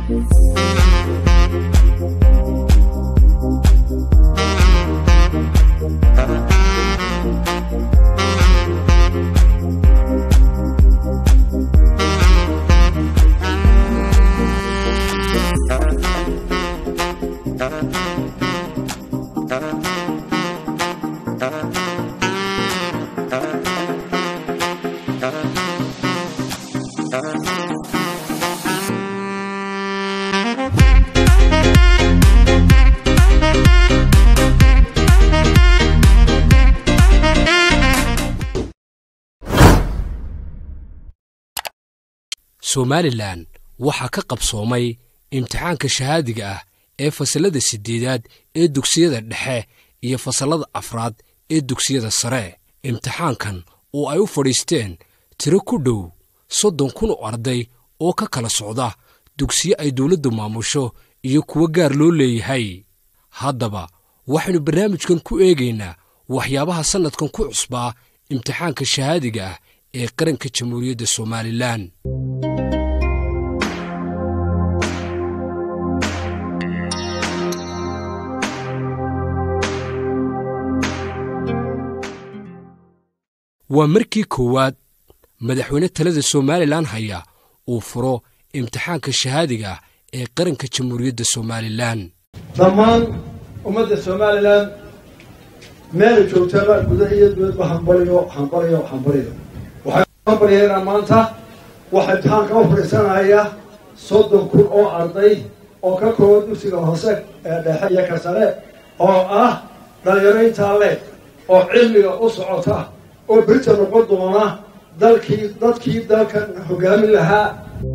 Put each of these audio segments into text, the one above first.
somalilan waxaa ka qabsoomay imtixaanka shahaadiga ah ee fasallada siddeedaad ee dugsiyada dhexe iyo fasallada afraad ee dugsiyada sare imtixaankan oo ay u fadhiisteen tiro ku dhow soddon kun oo arday oo ka kala socda dugsiyo ay dawladdu maamusho iyo kuwo gaar loo leeyahay haddaba waxaynu barnaamijkan ku eegaynaa waxyaabaha sannadkan ku cusbaa imtixaanka shahaadiga ah ee qaranka jamhuuriyadda somalilan waa markii koowaad madaxweyne talada somalilan haya uu furo imtixaanka shahaadiga ah ee qaranka jamhuuriyadda somalilan dhammaan ummadda somalilan meela joogtaba gudaha iyo dibadba hambaliyo hambaliyo hambaliyo waxaan hambalyaynaa maanta waxaa imtixaanka u fadhiisanaya soddon kun oo arday oo ka kooban dugsiga hoose ee dhexe iyo ka sare oo ah dhalinyaro intaa leeg oo cilmiga u socota oo berita noqon doona dalkii dadkii dalkan hogaamin lahaa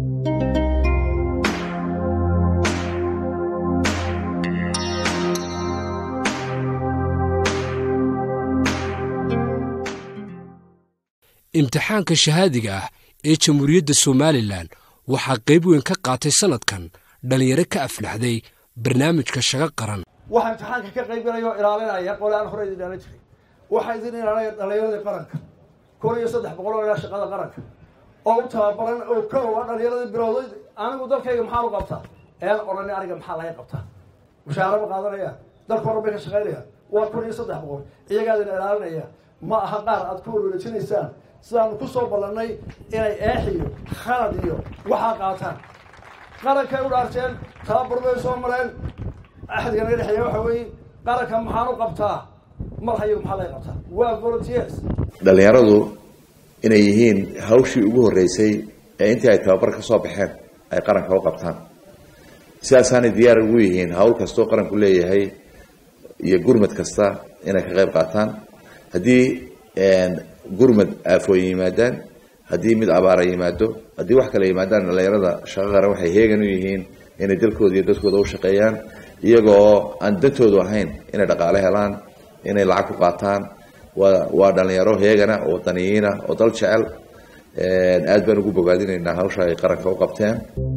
imtixaanka shahaadiga ah ee jamhuuriyadda somalilan waxaa qayb weyn ka qaatay sannadkan dhallinyaro ka aflaxday barnaamijka shago qaran waxaa imtixaanka ka qaybgalaya oo ilaalinaya qole aan hore idin ilaalin jiray waxaa idin ilaalinaya dhallinyaradii qaranka kun iyo saddex boqol oo ilaa shaqada qaranka oo u tababaran oo ka oga dhallinyaradii bilowday anigu dalkayga maxaan u qabtaa een odhani aniga maxaa laga qabtaa mushaaraba qaadanaya dalka horan bay ka shaqaynayaan waa kun iyo saddex boqol iyagaa idin ilaalinaya ma aha qaar aad ku warwareejinaysaan sidaanu ku soo ballannay inay eex iyo khalad iyo waxaa qaataan qarankay u dhaarteen tababar bay soo mareen axdiga naga dhexeeya waxa weeye qaranka maxaan u qabtaa mar hayagu maxaa laga qabtaa waa volunteers dhallinyaradu inay yihiin hawshii ugu horreysay ee intii ay tababar ka soo baxeen ay qaranka u qabtaan sidaasaanay diyaar ugu yihiin hawl kastoo qaranku leeyahay iyo gurmad kasta inay ka qayb qaataan haddii gurmad aafooyin yimaadaan haddii mid abaara yimaado haddii wax kale yimaadaan dhallinyarada shaqo qaran waxay heegan u yihiin inay dalkooda iyo dadkooda u shaqeeyaan iyagoo aan dantoodu ahayn inay dhaqaale helaan inay lacag ku qaataan waa waa dhalinyaro heegana oo wadaniyiina oo dal jecel aad baan ugu bogaadinaynaa hawsha ay qaranka u qabteen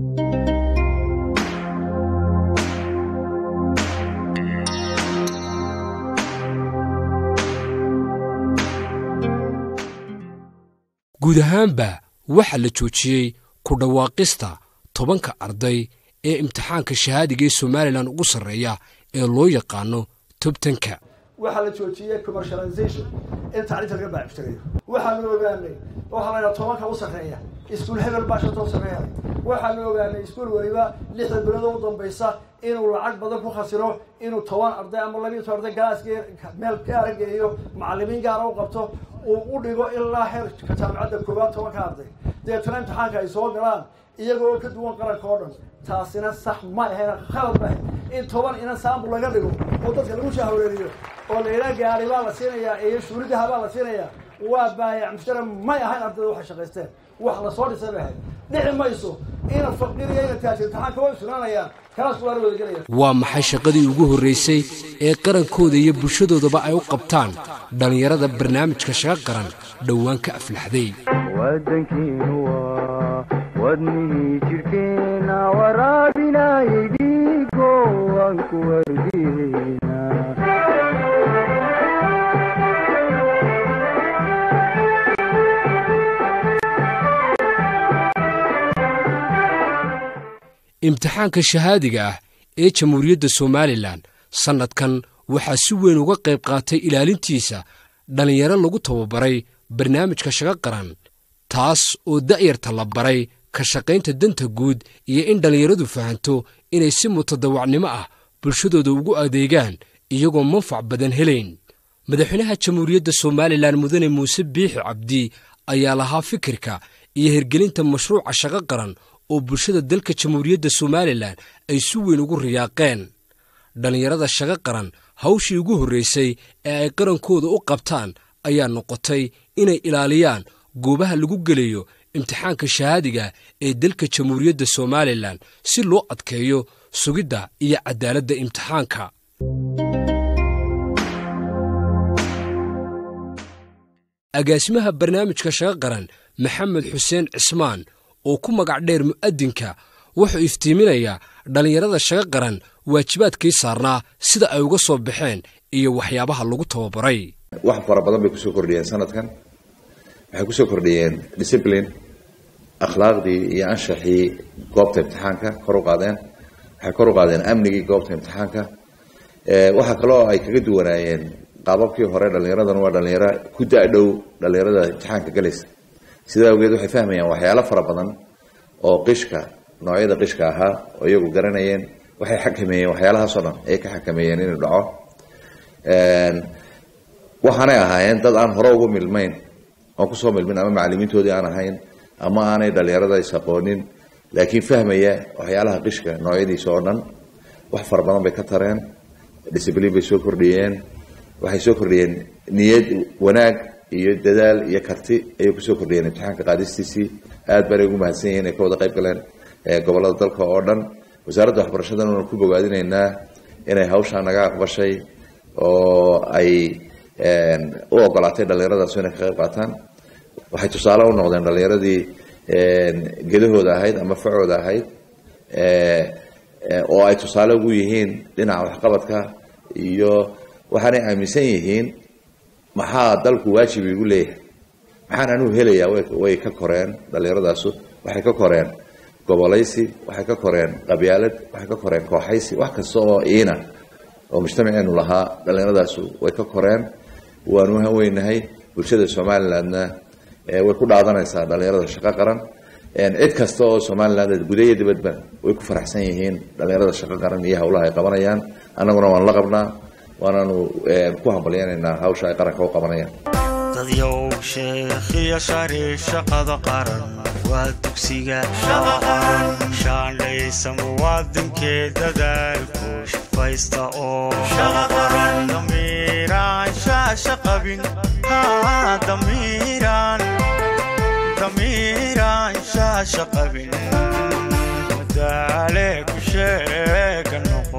guud ahaanba waxaa la joojiyey ku dhawaaqista tobanka arday ee imtixaanka shahaadiga ee somalilan ugu sarreeya ee loo yaqaano tobtanka waxaa la joojiyey commercialization in tacliinta laga baaciftirayo waxaanu ogaanay waxaa la yidhaha tobanka u sarreeya iskuul hebel baa shanta u sarreeya waxaanu ogaanay iskuul weliba lixda bilood u dambaysa inuu lacag badan ku khasiro inuu toban arday ama labiyo toban arday galaas meel gaara geeyo macallimiin gaara u qabto uu u dhigo ilaa heerka jaamacadda koowaad tobanka arday deetana imtixaanka ay soo galaan iyaga oo ka duwan qaranka oo dhan taasina sax ma ahayn khalad ma ahayn in toban inan saambul laga dhigo oo dadka lagu shahwareeriyo oo la yidhaha gaari baa la siinayaa iyo shuuridaha baa la siinayaa waa baayac mushtara may ahayn ardayda waxay shaqaysteen wax lasoo dhisay bay ahayd dhici mayso ina faqiriya ina taajir imtixaanka way sugnaanayaan kalaas waa la wadagelaya waa maxay shaqadii ugu horraysay ee qarankooda iyo bulshadoodaba ay u qabtaan dhallinyarada barnaamijka shaqa qaran dhowaan ka aflaxday wadankiinu waa wadnihii jirhkeena waraabinayay dhiigo waan ku wardiina imtixaanka shahaadiga ah ee jamhuuriyadda somalilan sannadkan waxaa si weyn uga qayb qaatay ilaalintiisa dhallinyaro lagu tababaray barnaamijka shaqo qaran taas oo da'yarta la baray ka shaqaynta danta guud iyo in dhallinyaradu fahanto inay si mutadawacnimo ah bulshadooda ugu adeegaan iyagoo manfac badan helayn madaxweynaha jamhuuriyadda somalilan mudane muuse biixi cabdi ayaa lahaa fikirka iyo hirgelinta mashruuca shaqo qaran oo bulshada dalka jamhuuriyadda somalilan ay si weyn ugu riyaaqeen dhallinyarada shaqo qaran hawshii ugu horraysay ee ay qarankooda u qabtaan ayaa noqotay inay ilaaliyaan goobaha lagu gelayo imtixaanka shahaadiga ee dalka jamhuuriyadda somalilan si loo adkeeyo sugidda iyo caddaaladda imtixaanka agaasimaha barnaamijka shaqo qaran maxamed xuseen cismaan oo ku magac dheer mu'adinka wuxuu iftiiminayaa dhallinyarada shaqo qaran waajibaadkii saarnaa sida ay uga soo baxeen iyo waxyaabaha lagu tababaray wax fara badan bay kusoo kordhiyeen sanadkan waxay kusoo kordhiyeen discipline akhlaaqdii iyo anshaxii goobta imtixaanka kor u qaadeen waxay kor u qaadeen amnigii goobta imtixaanka waxaa kaloo ay kaga duwanaayeen qaababkii hore dhallinyaradan waa dhallinyaro ku da-dhow dhallinyarada imtixaanka galaysa sidaa awgeed waxay fahmayaan waxyaalo fara badan oo qishka noocyada qishka ahaa oo iyagu garanayeen waxay xakameeyeen waxyaalahaasoo dhan ayay ka xakameeyeen inuu dhaco waxaanay ahaayeen dad aan hore ugu milmayn oon kusoo milmin ama macalimiintoodii aan ahayn ama aanay dhallinyarada isaqoonin laakiin fahmaya waxyaalaha qishka noocyadiisa oo dhan wax fara badan bay ka tareen discibliin bay soo kordhiyeen waxay soo kordhiyeen niyad wanaag iyo dadaal iyo karti ayay kusoo kordhiyeen imtixaanka qaadistiisii aad baanay ugu mahadsan yihiin ay ka wada qayb galeen gobolada dalka oo dhan wasaaradda waxbarashadan waanu ku bogaadinaynaa inay hawshaa naga aqbashay oo ay u ogolaatay dhallinyaradaas inay ka qayb qaataan waxay tusaale u noqdeen dhallinyaradii gedahooda ahayd ama facooda ahayd oo ay tusaale ugu yihiin dhinaca waxqabadka iyo waxaanay aaminsan yihiin maxaa dalku waajib igu leeyahay maxaan anugu helayaa way ka koreen dhallinyaradaasu waxay ka koreen gobolaysi waxay ka koreen qabyaalad waxay ka koreen kooxaysi wax kasta oo iina oo mujtamaceenu lahaa dhallinyaradaasu way ka koreen waanu haweynahay bulshada somalilandna way ku dhaadanaysaa dhallinyarada shaqo qaran cid kasta oo somaliland guda iyo dibadba way ku faraxsan yihiin dhallinyarada shaqo qaran iyo howlaha ay qabanayaan annaguna waan la qabnaa waanaanu ku hambalyanaynaa hawsha ay qaranka u qabanayaan dadyow sheekhiyo shari shaqada qaran waa dugsiga shaandhaysa muwaadinkee dadaalku shafaysta oo damiiraan shaasha qabin damiiraan damiiraan shaasha qabin madaale ku sheega noqo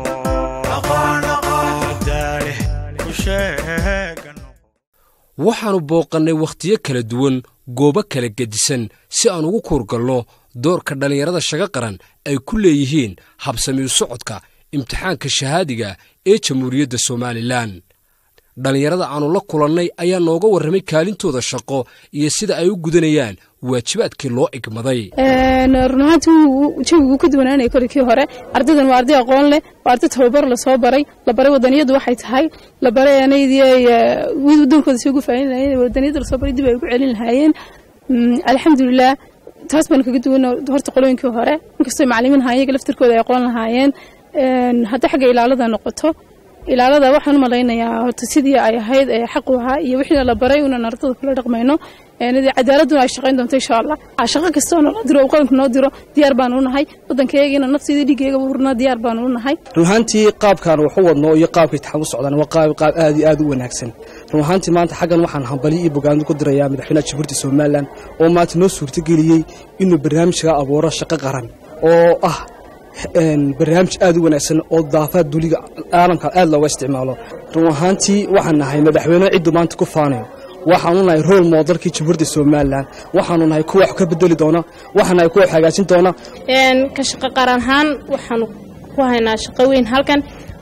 madaale ku sheega noqo waxaannu booqannay wakhtiyo kala duwan goobo kala gedisan si aan ugu kuurgalno doorka dhallinyarada shago qaran ay ku leeyihiin habsamiyu socodka imtixaanka shahaadiga ee jamhuuriyadda somalilan dhallinyarada aannu la kulannay ayaa nooga warramay kaalintooda shaqo iyo sida ay u gudanayaan waajibaadkii loo igmaday run ahaantii jawigu ka duwanaanaya kolikii hore ardaydan waa arday aqoon leh waa arday tababar lasoo baray la baray wadaniyadu waxay tahay la baray anaydii wadankooda si ugu faahin lahayen wadaniyada lasoo baray dib ay ugu celin lahaayeen alxamdulilah taas baan kaga duwan horta qolooyinkii hore inkastoo macalimiin ahaa iyaga laftirkooda ay aqoon lahaayeen hadday xagga ilaalada noqoto ilaalada waxaan u malaynayaa horta sidii ay ahayd ee xaq u ahaa iyo wixii la baray unan ardada kula dhaqmayno cadaaladuna ay shaqayn doonto insha allah shaqo kasta oo naloo diro oo qaranku noo diro diyaar baanu u nahay waddankayagiina nafteeda dhiiggeega urna diyaar baanu u nahay run ahaantii qaabkaan waxu wadno iyo qaabka itixaan u socdaan waa qaab qaab aad iyo aad u wanaagsan run ahaantii maanta xaggan waxaan hambaliyo iyo bogaando ku dirayaa madaxweynaha jamhuuriyadda somalilan oo maanta noo suurtageliyey inuu barnaamijka abuuro shaqo qaran oo ah barnaamij aad u wanaagsan oo daafaad duliga caalamka aad looga isticmaalo run ahaantii waxaan nahay madaxweyne ciddu maanta ku faanayo waxaanu nahay rool moodalkii jamhuuriyadda somalilan waxaanu nahay kuwa wax ka bedeli doona waxaan nahay kuwa wax hagaajin doona ka shaqo qaran ahaan waxaanu ku haynaa shaqo weyn halkan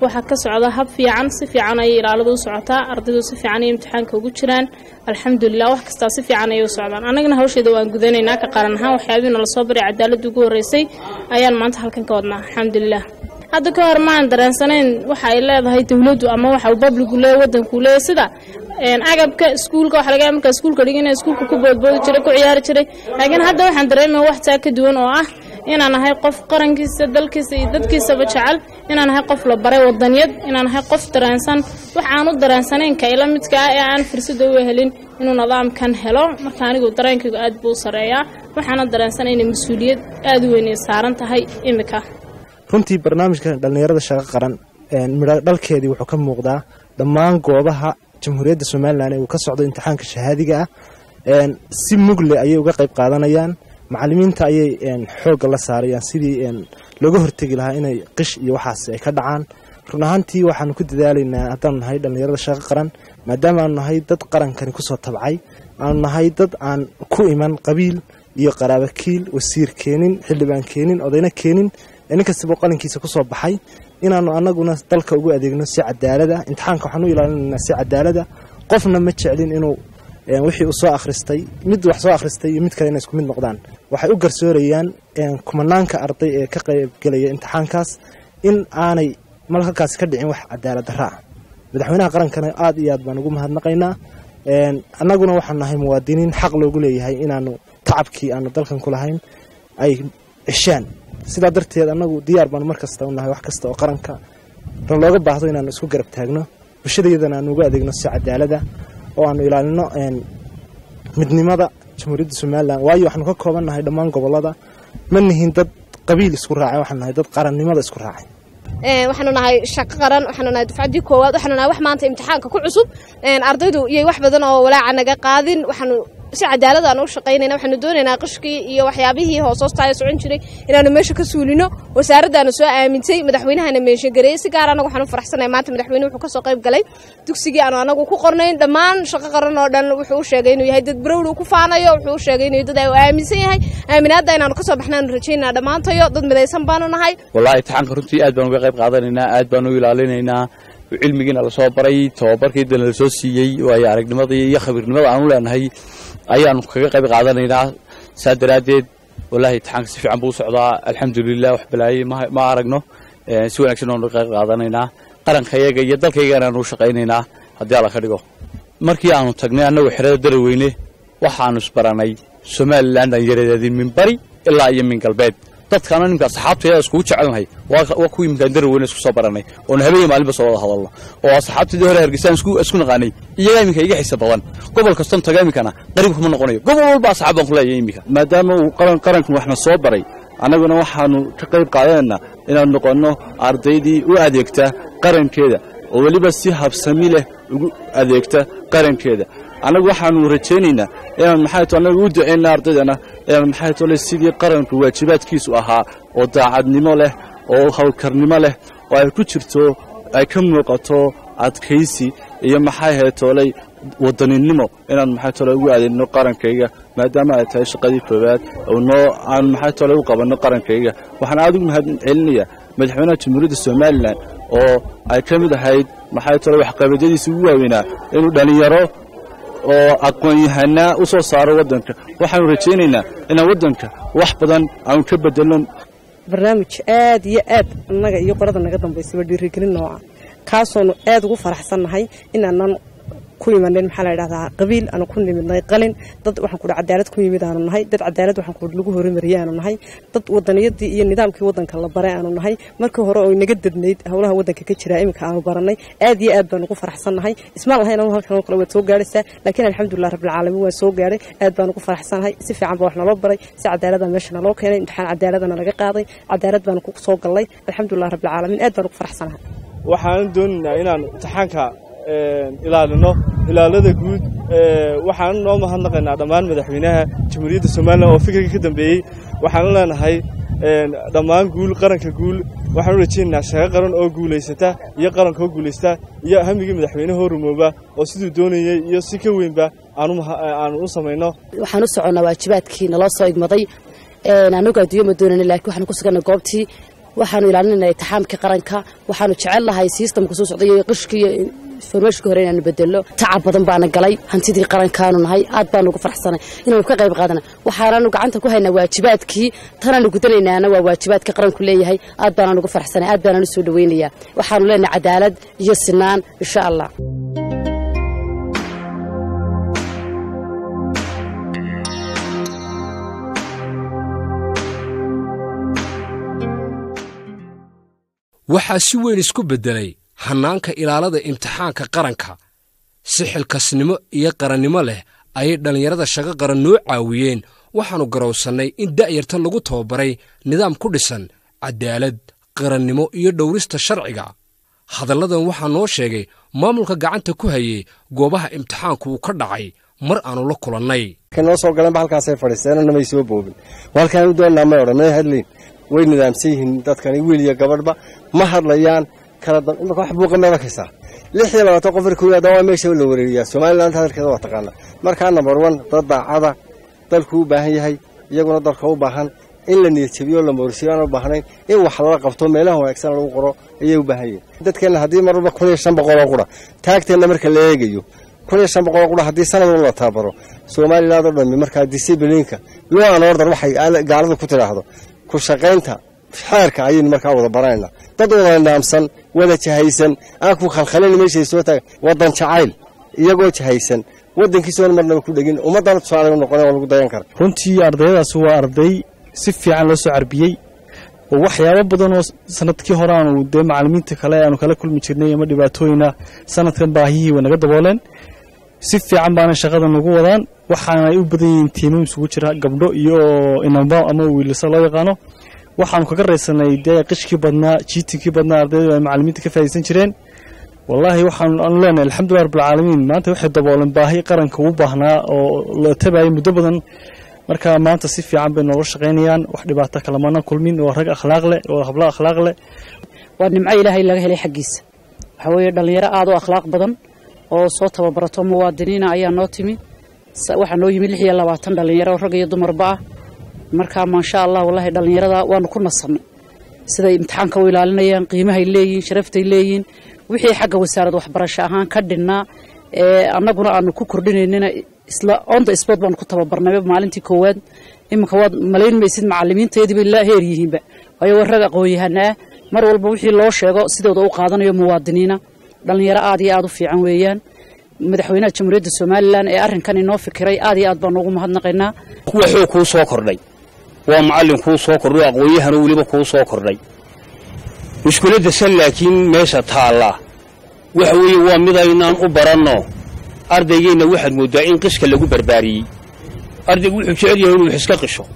waxaa ka socda hab fiican si fiican ayay ilaaladu u socotaa ardaydu si fiican ay imtixaanka ugu jiraan alxamdulilah wax kastaa si fiican ayay u socdaan annagana hawsheeda waan gudanaynaa ka qaran ahaan waxyaabihiina lasoo baray cadaaladda ugu horreysay ayaan maanta halkan ka wadnaa alxamdulilah hadda ka hor maan dareensanayn waxa ay leedahay dowladdu ama waxa uu babligu leeyahy waddanku leeyahy sida agabka iskuulka waxa laga markaa iskuulka dhigina iskuulka ku boodboodi jiray ku ciyaari jiray laakiin hadda waxaan dareemaya wax taa ka duwan oo ah inaan ahay qof qarankiisa dalkiisa iyo dadkiisaba jecel inaan ahay qof la baray wadaniyad inaan ahay qof dareensan wax aan u dareensanayn ka ila midka ah ee aan fursada u helin inuu nidaamkan helo marka anigu dareenkaygu aad buu u sareeyaa waxaana dareensanay inay mas-uuliyad aada u weyn ay saaran tahay imika runtii barnaamijka dhallinyarada shaqo qaran midho dhalkeedii wuxuu ka muuqdaa dhammaan goobaha jamhuuriyadda somalilan ee uu ka socdo imtixaanka shahaadiga ah si mugle ayay uga qayb qaadanayaan macalimiinta ayay xoogga la saarayaan sidii looga hortegi lahaa inay qish iyo waxaas ay ka dhacaan run ahaantii waxaanu ku dadaalaynaa haddaanu nahay dhallinyarada shaqo qaran maadaama aanu nahay dad qarankani kusoo tabcay aanu nahay dad aan ku iman qabiil iyo qaraabo kiil wasiir keenin xildhibaan keenin odayna keenin nin kastaba qalinkiisa kusoo baxay inaanu anaguna dalka ugu adeegno si cadaalada imtixaanka waxaan u ilaalinaynaa si cadaalada qofna ma jeclin inuu wixii uu soo akhristay mid wax soo akhristay iyo mid kale inay isku mid noqdaan waxay u garsoorayaan kumanaanka arday ee ka qaybgelaya imtixaankaas in aanay malhalkaasi ka dhicin wax cadaalad darra ah madaxweynaha qarankana aad iyo aad baan ugu mahadnaqaynaa annaguna waxaan nahay muwaadiniin xaq loogu leeyahay inaanu tacabkii aanu dalkan ku lahayn ay ceshaan sidaa darteed annagu diyaar baanu mar kasta u nahay wax kasta oo qaranka ran looga baahdo inaanu isku garab taagno bulshadayadana aanu uga adeegno si cadaalada oo aanu ilaalino midnimada jamhuuriyadda somalilan waayo waxaanu ka kooban nahay dhammaan gobolada ma nihin dad qabiil isku raacay waxaanu nahay dad qarannimada isku raacay waxaanu nahay shaqo qaran waxaanu nahay dufcaddii koowaad waxaanu nahay wax maanta imtixaanka ku cusub ardaydu iyay wax badan oo walaaca naga qaadin waxaanu si cadaalad aan u shaqaynayna waxaanu doonaynaa qishkii iyo waxyaabihii hoosoostaaya socon jiray inaanu meesha ka suulino wasaaraddaana soo aamintay madaxweynahana meeshagereeyey si gaar anagu waxaanu faraxsanahay maanta madaxweyne wuxuu kasoo qayb galay dugsigii aanu anagu ku qornayn dhammaan shaqo qaran oo dhan wuxuu u sheegay inuu yahay dad barowd uu ku faanayo wuxuu u sheegay inuu dad uu aaminsan yahay aaminaadda inaanu kasoo baxnaanu rajaynaa dhammaantayo dad midaysan baanu nahay wallahi imtixaanka runtii aad baan uga qayb qaadanaynaa aad baan u ilaalinaynaa cilmigiina lasoo baray tababarkiidana lasoo siiyey waayo aragnimadii iyo khabiirnimada aanu leenahay ayaanu kaga qayb qaadanaynaa saa daraaddeed wallahi imtixaanka si fiican buu u socdaa alxamdulilah wax balaayey ma aragno si wanaagsan oonu qayb qaadanaynaa qarankayaga iyo dalkaygana aanu u shaqaynaynaa haddii alla ka dhigo markii aanu tagnay annagu xerada daraweyne waxaanu isbaranay somalilan dhallinyaradeedii min bari ilaa iyo min galbeed dadkaana nimkaa saxaabtayada iskugu jecelnahay waa kuwii imkaan daraweyne isku soo baranay oonu habeenyo maalinba soo wada hadalno oo asxaabtadii hore hargeysaan isku naqaanay iyagaa iminka iga xiisa badan gobol kaston taga iminkana qariib kuma noqonayo gobol walba asxaab baan ku leeyahay iminka maadaama uu qarankan waxna soo baray annaguna waxaanu ka qayb qaadanaynaa inaanu noqonno ardaydii u adeegta qarankeeda oo weliba si habsami leh ugu adeegta qarankeeda annagu waxaanu rajaynaynaa inaan maxay to annaga u ducayna ardaydana inaan maxay tole sidii qaranku waajibaadkiisu ahaa oo daacadnimo leh oo howlkarnimo leh oo ay ku jirto ay ka muuqato adkaysi iyo maxay haytooley wadaninimo inaan maxay tole ugu adeegno qarankayga maadaama ay tahay shaqadii koowaad noo aan maxay tole u qabanno qarankayga waxaan aad ugu mahad celinayaa madaxweynaha jamhuuriyadda somalilan oo ay ka mid ahayd maxay tole waxqabadyadiisa ugu waaweynaa inuu dhallinyaro oo aqoon-yahanaa u soo saaro waddanka waxaanu rajaynaynaa inaan waddanka wax badan aanu ka bedelno barnaamij aad iyo aad annaga iyo qorada naga dambaysaba dhiirigelin nooca kaasoonu aad ugu faraxsannahay inaanan ku imanin maxaa la yidhahdaa qabiil aanu ku nimidnay qalin dad waxaan kudhi cadaalad ku yimid aanu nahay dad cadaalad waxaan kudhi lagu horumariyey aanu nahay dad wadaniyadii iyo nidaamkii waddanka la baray aanu nahay markii hore oo inaga dadnayd howlaha waddanka ka jira iminka aanu baranay aad iyo aad baan ugu faraxsannahay ismaan lahayn anu halkan oo kale waad soo gaaraysaa laakiin alxamdulilah rabbilcaalamiin waan soo gaaray aad baan ugu faraxsanahay si fiican baa wax naloo baray si cadaalada meesha naloo keenay imtixaan cadaaladana laga qaaday cadaalad baan ku soo gallay alxamdulilah rabbilcaalamiin aad baan ugu faraxsanahay waxaan doonaynaa inaan imtixaanka ilaalino ilaalada guud waxaan noo mahadnaqaynaa dhammaan madaxweynaha jamhuuriyadda somalilan oo fikirka ka dambeeyey waxaanu leenahay dhammaan guul qaranka guul waxaanu rajaynaynaa shaqo qaran oo guulaysata iyo qaranka oo guulaysta iyo hamigii madaxweynehoo rumooba oo siduu doonayey iyo si ka weynba aanu u samayno waxaan u soconnaa waajibaadkii naloo soo igmaday anagu adduunya ma doonana laakiin waxaan ku suganna goobtii waxaanu ilaalinayna itixaamkii qaranka waxaanu jecel lahay sistamka soo socday iyo qishkii iyo informationka hore inaanu bedelo tacab badan baana galay hantidii qarankaanu nahay aad baanu ugu farxsanay inaanu ka qayb qaadana waxaanaanu gacanta ku haynaa waajibaadkii tanaanu gudanaynaana waa waajibaadka qaranku leeyahay aad baanaan ugu farxsanay aad baanaan u soo dhawaynayaa waxaanu leenahay cadaalad iyo sinaan insha allah waxaa si weyn isku beddelay hannaanka ilaalada imtixaanka qaranka si xilkasnimo iyo qarannimo leh ayay dhallinyarada shaqo qaran noo caawiyeen waxaannu garowsannay in da'yarta lagu tababaray nidaam ku dhisan caddaalad qarannimo iyo dhowrista sharciga hadalladan waxaa noo sheegay maamulka gacanta ku hayey goobaha imtixaanku uu ka dhacay mar aannu la kulannay noo soo galeenba halkaasay fadhiisteenna may soo boobin halkaan u doonnaa may odhan may hadlayn way nidaamsan yihiin dadkani wiil iyo gabadhba ma hadlayaan kala imaka wax buuqa meed arkaysaa lix iyo labaatan qof markuu yimaada waa meesha la wareeriyaa somaliland hadalkeeda waa taqaana markaa number one dad daacada dalku u baahan yahay iyaguna dalka u baahan in la niyadjabiyo la moorsiyo aan u baahnayn in wax lala qabto meelaha wanaagsan lagu qoro ayay u baahan yihin dadkeenna haddii mar walba kun iyo shan boqoloo qura taagteenna marka la eegayo kun iyo shan boqoloo qura haddii sanad walba la tababaro somaliland oo dhammi markaa disiblinka law an order waxay gaalada ku tidhaahdo ku shaqaynta xeerka ayaynu markaa wada baranayna dad wada nidaamsan wada jahaysan aan ku khalkhalin meeshay soo taaga wadan jacayl iyagoo jahaysan wadankiisoona marnaba ku dhegin ummaddana tusaale u noqone waa lagu dayan kara runtii ardayadaasi waa arday si fiican loo soo carbiyey oo waxyaabo badan oo sanadkii hore aanu dee macallimiinta kale aanu kala kulmi jirnay ama dhibaatooyina sanadkan baahiyihii way naga dabooleen si fiican baana shaqada nagu wadaan waxaanay u badan yihiin tiimam isugu jira gabdho iyo inamba ama wiilasa loo yaqaano waxaanu kaga raysanay dee qishkii badnaa jiitinkii badnaa ardaydu ay macallimiinta ka faa'idaysan jireen wallaahi waxaanu aanu leenahay alxamdulilah rabbilcaalamiin maanta waxay dabooleen baahi qaranka ugu baahnaa oo la tabayay muddo badan marka maanta si fiican bay noola shaqaynayaan wax dhibaato kalamana kulmin waa rag akhlaaq leh waa hablo akhlaaq leh waa nimco ilaahay laga helay xaggiisa waxaa weeye dhallinyaro aad u akhlaaq badan oo soo tababarato muwaadiniina ayaa noo timi waxaa noo yimi lix iyo labaatan dhallinyaro rag iyo dumarba ah marka maasha allah wallaahi dhallinyarada waanu ku nasannay siday imtixaanka u ilaalinayaan qiimahay leeyihiin sharaftay leeyihiin wixii xagga wasaarad waxbarasho ahaan ka dhinnaa ee annaguna aanu ku kordhinaynina isla on the sport baanu ku tababarnay maalintii koowaad iminka waad malayn maysid macallimiinteedii bay la heer yihiinba waayo waa rag aqoon-yahana ah mar walba wixii loo sheego sidooda u qaadanayo muwaadiniina dhallinyaro aad iyo aad u fiican weeyaan madaxweynaha jamhuuriyadda somalilan ee arrinkan inoo fikiray aad iyo aad baanu ugu mahadnaqaynaa waxuu kuu soo kordhay waa macallin kuu soo kordhay aqoon-yahanu weliba kuu soo kordhay mushkiladda san laakiin meesha taallaa waxa weeye waa midaynaan u baranno ardaygeenna waxaad mooddaa in qishka lagu barbaariyey ardaygu wuxuu jecel yahay inuu wax iska qisho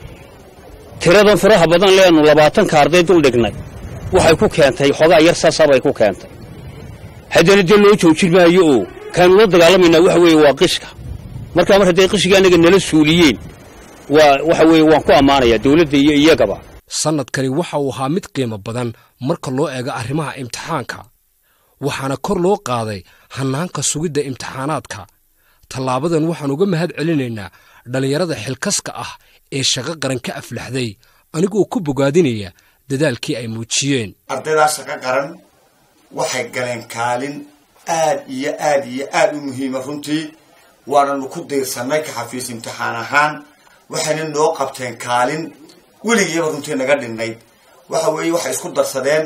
tiradan faraha badan leenu labaatanka arday dul dhignay waxay ku keentay xoogaa yar saasabay ku keentay haddana dee loo joojin maayo oo kaanu la dagaalamaynaa waxa weeye waa qishka markaa mar hadday qishigii annaga nala suuliyeen waa waxa weeye waan ku ammaanayaa dawladda iyo iyagaba sannadkani waxa uu ahaa mid qiimo badan marka loo eego arrimaha imtixaanka waxaana kor loo qaaday hannaanka sugidda imtixaanaadka tallaabadan waxaan uga mahad celinaynaa dhallinyarada xilkaska ah ee shaqo qaran ka aflaxday anigoo ku bogaadinaya dadaalkii ay muujiyeen ardaydaa shaqo qaran waxay galeen kaalin aad iyo aad iyo aad u muhiima runtii waananu ku diirsannay ka xafiis imtixaan ahaan waxayna noo qabteen kaalin weligiiba runtii naga dhinnayd waxa weeye waxay isku darsadeen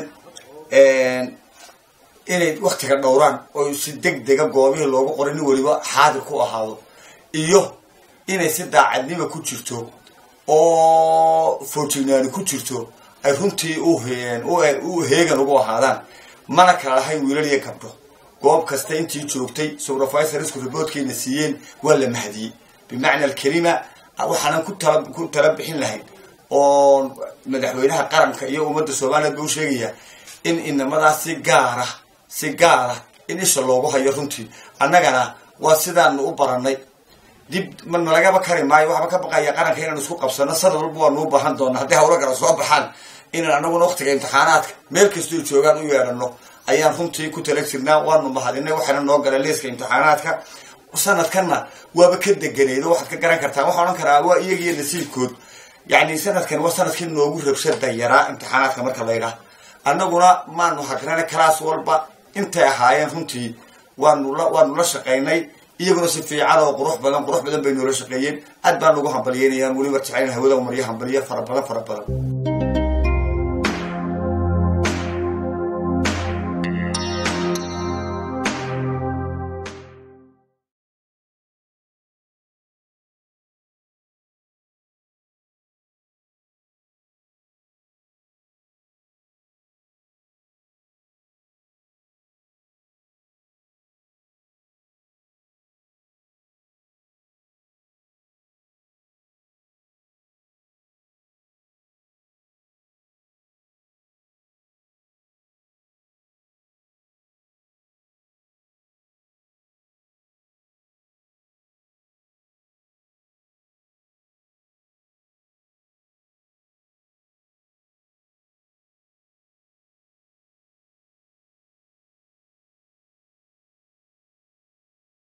inay waktiga dhowraan oo si deg dega goobihii loogu qoray nin weliba xaadir ku ahaado iyo inay si daacadnima ku jirto oo foojignaani ku jirto ay runtii u heegan ugu ahaadaan mana kala lahayn wiilal iyo gabdho goob kasta intii joogtay supervisorsku riboodkayna siiyeen waa la mahadiyey bimacna alkelima waxaanan ku tala bixin lahayn oo madaxweynaha qaranka iyo ummadda somaliland ba u sheegaya in inamadaas si gaara si gaara in isha loogu hayo runtii annagana waa sidaanu u barannay dib nalagaba kari maayo waxba ka baqaya qaranka inaan isku qabsano sanad walba waanu u baahan doona hadday hawlo kala soo baxaan inaan anaguna waktiga imtixaanaadka meel kastoo joogaan u yeedhano ayaan runtii ku tala jirnaa waanu mahadinay waxaana noo galeen liiska imtixaanaadka sanadkanna waaba ka deganeed oo waxaad ka garan kartaa waxaan odhan karaa waa iyagiyo nasiibkood yacni sanadkan waa sanadkii noogu rabshada yaraa imtixaanaadka marka la yidhaah annaguna maanu hagrana kalaas walba intay ahaayeen runtii waanu la waanu la shaqaynay iyaguna si fiican oo qurux badan qurux badan bay noola shaqeeyeen aad baan ugu hambalyeynayaan weliba jeclayna hawada maryo hambaliyo fara badan fara badan